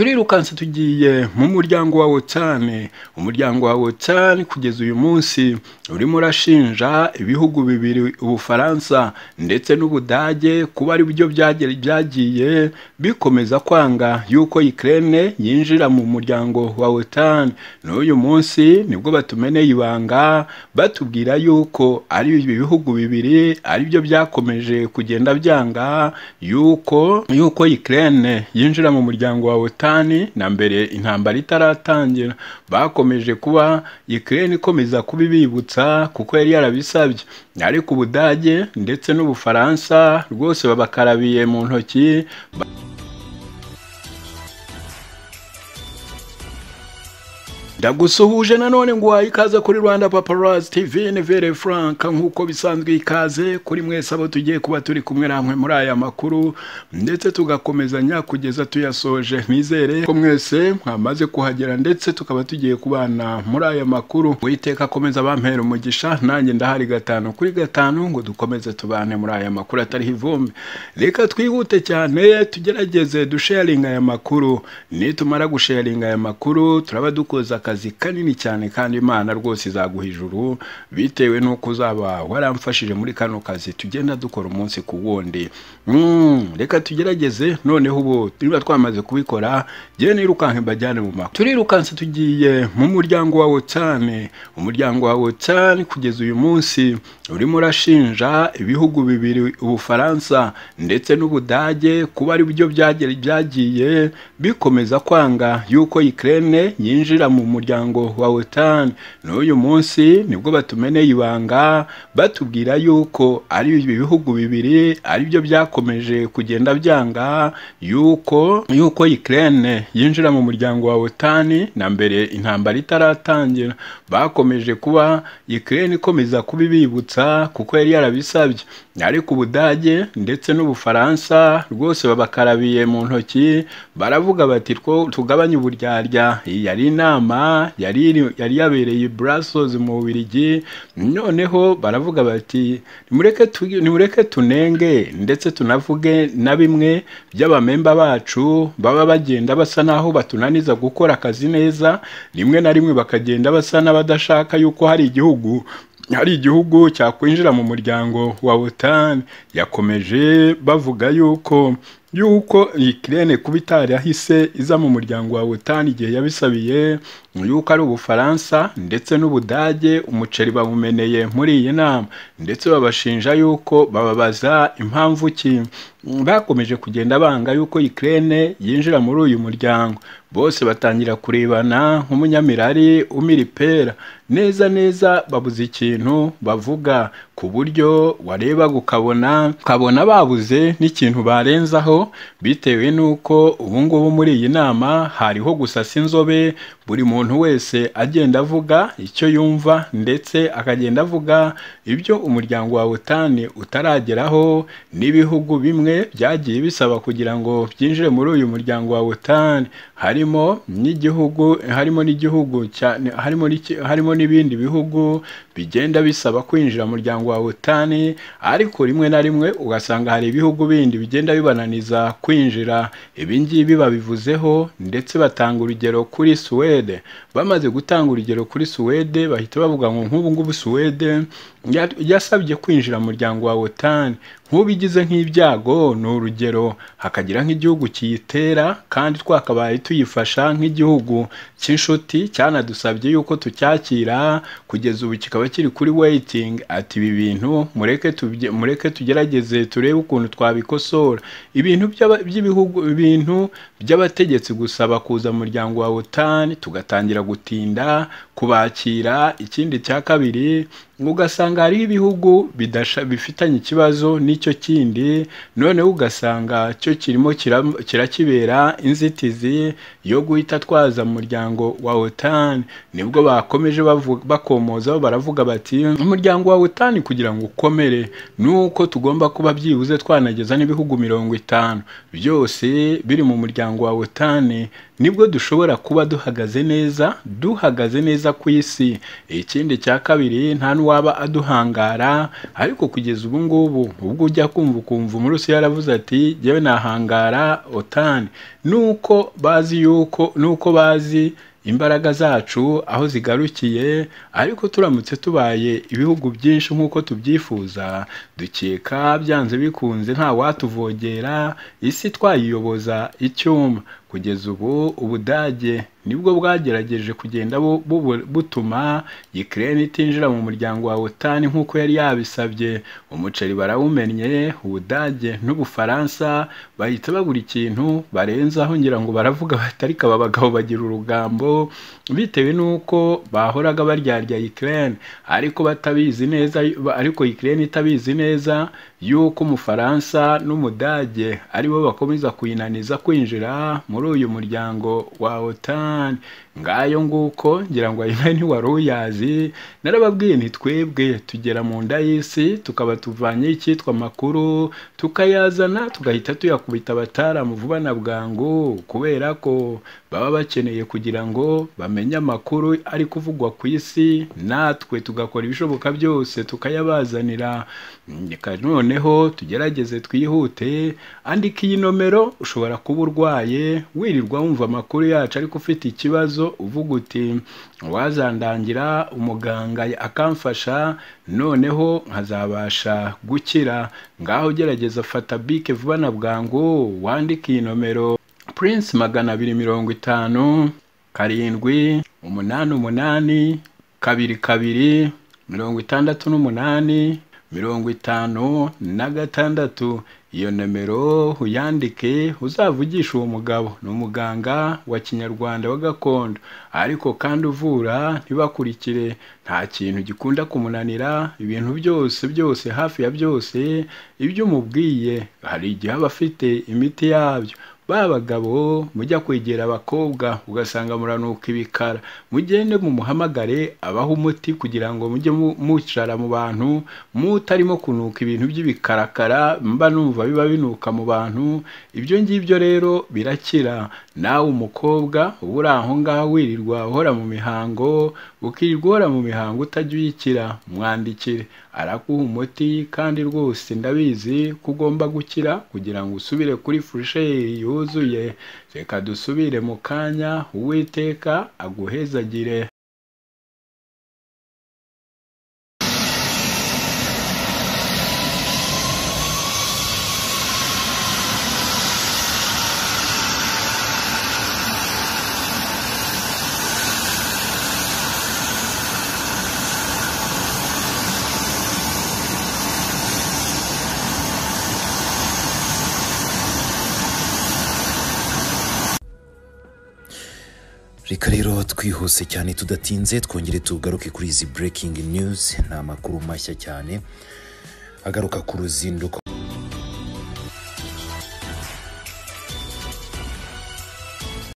turirukanse tugiye mu muryango wa wotani umuryango wa wotani kugeza uyu munsi urimo urashinja ibihugu bibiri ubufaransa ndetse n'ubudage kuba ari byo byagiye bikomeza kwanga yuko ikirere yinjira mu muryango wa wotani n'uyu munsi nibwo batumeneye ibanga batubwira yuko ari ibihugu bibiri aribyo byakomeje kugenda byanga yuko yuko ikirere yinjira mu muryango wa wotani na mbere intambara itaratangira bakomeje kuba ikirere ikomeza kubibibutsa kuko yari yarabisabye ariko ubudage ndetse n'ubufaransa rwose babakarabiye mu ntoki ndagusuhuje nanone ngo wahe ikaze kuri rwanda paparazzi tv ni vere frank nk'uko bisanzwe ikaze kuri mwese abo tugiye kuba turi kumwe namwe muri aya makuru ndetse tugakomezanya kugeza tuyasoje nizere ko mwese mwamaze kuhagera ndetse tukaba tugiye kubana muri aya makuru witeka akomeza bampera umugisha nanjye ndahari gatanu kuri gatanu ngo dukomeze tubane muri aya makuru atariho ivumbi reka twihute cyane tugerageze dusharinga aya makuru nitumara gusharinga aya makuru turaba dukoze akazi akazi kanini cyane kandi imana rwose izaguha ijuru bitewe n'uko uzaba waramfashije muri kano kazi tugenda dukora umunsi ku wundi reka tugerageze noneho ubu turiba twamaze kubikora njyewe nirukanka mbajyane mu makuru turirukanse tugiye mu muryango wa wotani umuryango wa wotani kugeza uyu munsi urimo urashinja ibihugu bibiri ubufaransa ndetse n'ubudage kuba ari byo byagiye bikomeza kwanga yuko ikirere yinjira mu muryango muryango wa wotani n'uyu munsi nibwo batumeneye ibanga batubwira yuko ari ibihugu bibiri aribyo byakomeje kugenda byanga yuko yuko ikirere yinjira mu muryango wa wotani na mbere intambara itaratangira bakomeje kuba ikirere ikomeza kubibibutsa kuko yari yarabisabye ariko ubudage ndetse n'ubufaransa rwose babakarabiye mu ntoki baravuga bati two tugabanye uburyarya iyi yari inama yari yari yabereye Brussels mu Bubiligi noneho baravuga bati nimureke tunenge ndetse tunavuge na bimwe by'abamemba bacu baba bagenda basa naho batunaniza gukora akazi neza rimwe na rimwe bakagenda basa n'abadashaka yuko hari igihugu hari igihugu cyakwinjira mu muryango wa wotani yakomeje bavuga yuko yuko ikirere kuba itari yahise iza mu muryango wa wotani igihe yabisabiye yuko ari ubufaransa ndetse n'ubudage umuceri bawumeneye muri iyi nama ndetse babashinja yuko bababaza impamvu ki bakomeje kugenda banga yuko ikirere yinjira muri uyu muryango bose batangira kurebana nk'umunyamirari umira ipera neza neza babuze ikintu bavuga ku buryo wareba ukabona ukabona babuze n'ikintu barenzaho bitewe n'uko ubu ngubu muri iyi nama hariho gusasa inzobe buri muntu wese agenda avuga icyo yumva ndetse akagenda avuga ibyo umuryango wa wotani utarageraho n'ibihugu bimwe byagiye bisaba kugira ngo byinjire muri uyu muryango wa wotani harimo n'igihugu harimo n'igihugu harimo harimo n'ibindi bihugu bigenda bisaba kwinjira mu muryango wa wotani ariko rimwe na rimwe ugasanga hari ibihugu bindi bigenda bibananiza kwinjira ibi ngibi babivuzeho ndetse batanga urugero kuri suwede bamaze gutanga urugero kuri suwede bahita bavuga ngo nk'ubu ngubu suwede yasabye kwinjira mu muryango wa wotani nk'ubigize nk'ibyago ni urugero hakagira nk'igihugu kiyitera kandi twakabaye tuyifasha nk'igihugu cy'inshuti cyanadusabye yuko tucyakira kugeza ubu kikaba kiri kuri weyitingi ati ibi bintu mureke tugerageze turebe ukuntu twabikosora ibintu by'ibihugu ibintu by'abategetsi gusaba kuza mu muryango wa wotani tugatangira gutinda kubakira ikindi cya kabiri ugasanga hariho ibihugu bifitanye ikibazo n'icyo kindi noneho ugasanga cyo kirimo kirakibera inzitizi yo guhita twaza mu muryango wa wotani nibwo bakomeje bakomozaho baravuga bati umuryango wa wotani kugira ngo ukomere nuko tugomba kuba byibuze twanageza n'ibihugu mirongo itanu byose biri mu muryango wa wotani nibwo dushobora kuba duhagaze neza duhagaze neza neza ku isi ikindi cya kabiri nta n'uwaba aduhangara ariko kugeza ubu ngubu ubwo ujya kumva ukumva umurusi yaravuze ati jyewe nahangara otani nuko bazi yuko nuko bazi imbaraga zacu aho zigarukiye ariko turamutse tubaye ibihugu byinshi nk'uko tubyifuza dukeka byanze bikunze nta watuvogera isi twayiyoboza icyuma kugeza ubu ubudage nibwo bwagerageje kugenda bu- bu- butuma Ukraine itinjira mu muryango wa OTAN nk'uko yari yabisabye umuceri barawumenye ubudage n'ubufaransa bahita babura ikintu barenzaho ngira ngo baravuga bati ariko aba bagabo bagira urugambo bitewe n'uko bahoraga baryarya Ukraine ariko batabizi neza ba- ariko Ukraine itabizi neza yuko umufaransa n'umudage aribo bakomeza kuyinaniza kwinjira muri uyu muryango wa OTAN ngayo nguko ngira ngo ayo nayo ntiwari uyazi narababwiye nti twebwe tugera mu nda y'isi tukaba tuvanyeho icyitwa amakuru tukayazana tugahita tuyakubita abataramu vuba na bwangu kubera ko baba bakeneye kugira ngo bamenye amakuru ari kuvugwa ku isi natwe tugakora ibishoboka byose tukayabazanira reka noneho tugerageze twihute andika iyi nomero ushobora kuba urwaye wirirwa wumva amakuru yacu ariko ufite ikibazo uvuga uti wazandangira umuganga akamfasha noneho nkazabasha gukira ngaho gerageza fata bike vuba na bwangu wandike iyi nomero Prince magana abiri mirongo itanu karindwi umunani umunani kabiri kabiri mirongo itandatu n'umunani mirongo itanu na gatandatu iyo nomero uyandike uzavugisha uwo mugabo ni umuganga wa kinyarwanda wa gakondo ariko kandi uvura ntibakurikire nta kintu gikunda kumunanira ibintu byose byose hafi ya byose ibyo umubwiye hari igihe aba afite imiti yabyo ba bagabo mujya kwegera abakobwa ugasanga muranuka ibikara mugende mumuhamagare abaha umuti kugira ngo mujye mu- mwicara mu bantu mutarimo kunuka ibintu by'ibikarakara mba numva biba binuka mu bantu ibyo ngibyo rero birakira nawe umukobwa uba uri aho ngaho wirirwa uhora mu mihango ukirirwa uhora mu mihango utajya uyikira mwandikire araguha umuti kandi rwose ndabizi ko ugomba gukira kugira ngo usubire kuri furusheri yuzuye reka dusubire mu kanya uwiteka aguhezagire reka rero twihuse cyane tudatinze twongere tugaruke kuri izi breaking news ni amakuru mashya cyane agaruka ku ruzinduko